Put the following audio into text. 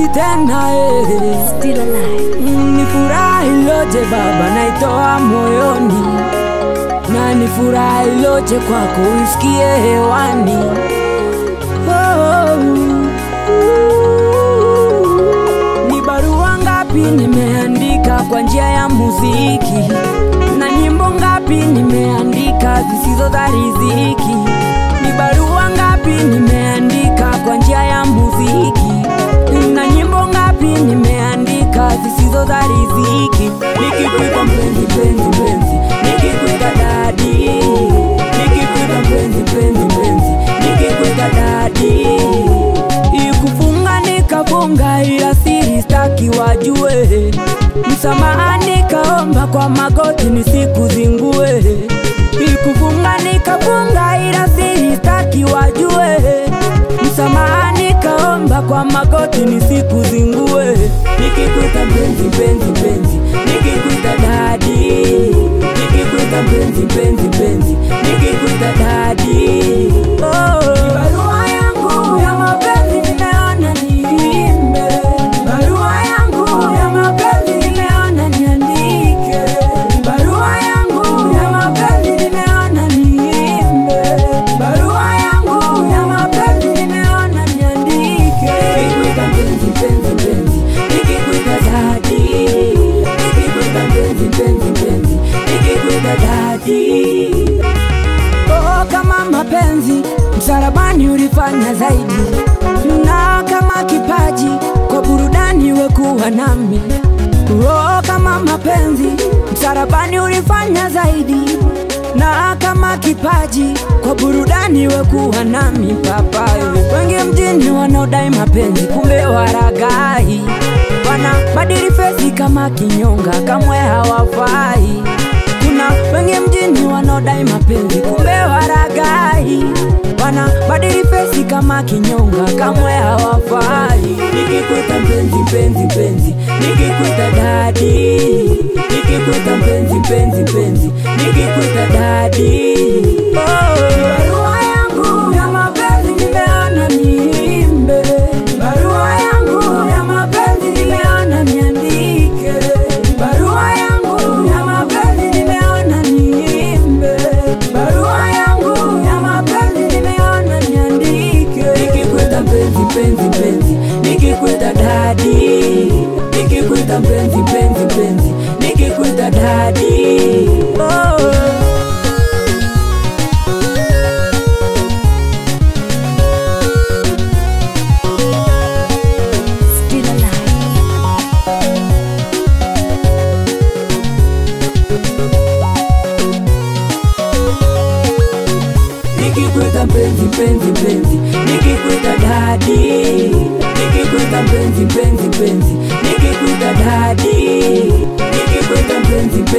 mapenzi tena eh. Still alive. Mm, Ni furaha iloje Baba, naitoa moyoni, na ni furaha iloje kwako uisikie hewani. Oh, ni barua ngapi nimeandika kwa njia ya muziki, na nyimbo ngapi nimeandika zisizo za riziki. Ni barua ngapi nimeandika kwa njia ya muziki, na nyimbo ngapi nimeandika zisizo za riziki. Nikikuita mpenzi, mpenzi, mpenzi, nikikuita dadi, nikikuita mpenzi, mpenzi, mpenzi, nikikuita dadi ikufunga nikafunga, ila siri staki wajue. Msamaha nikaomba kwa magoti nisikuzingue. Ikufunga nikafunga, ila siri staki wajue. Msamaha nikaomba kwa magoti nisikuzingue. Nikikuita mpenzi, mpenzi, mpenzi, nikikuita dadi, nikikuita mpenzi, mpenzi, mpenzi, nikikuita dadi. Oh, barua yangu ya mapenzi nimeona niimbe, barua yangu ya mapenzi nimeona niandike, barua yangu ya mapenzi nimeona niimbe, barua yangu ya mapenzi nimeona niandike. Nikikuita mpenzi, mpenzi, mpenzi, nikikuita dadi, nikikuita mpenzi, mpenzi, mpenzi, nikikuita dadi. Oh, kama mapenzi msalabani ulifanya zaidi, na kama kipaji kwa burudani wekuwa nami. Oh, kama mapenzi msalabani ulifanya zaidi, na kama kipaji kwa burudani wekuwa nami. Papa, wengi mjini wanaodai mapenzi, kumbe waragai, wana badili fesi kama kinyonga, kamwe hawafai kuna wengi mjini wanaodai mapenzi kumbe waragai, wana badili fesi kama kinyonga, kamwe hawafai. Nikikuita mpenzi, mpenzi, mpenzi, nikikuita dadi, nikikuita mpenzi, mpenzi, mpenzi, nikikuita dadi. Oh, barua yangu ya mapenzi nimeona niimbe, barua yangu ya mapenzi nimeona niandike, barua yangu ya mapenzi nimeona niimbe, barua yangu ya mapenzi nimeona niandike. Nikikuita mpenzi, mpenzi, mpenzi, nikikuita dadi, nikikuita mpenzi, mpenzi, mpenzi, nikikuita dadi. Oh. Still alive. Nikikuita mpenzi mpenzi mpenzi, nikikuita dadi, nikikuita mpenzi mpenzi mpenzi, nikikuita dadi, nikikuita mpenzi mpenzi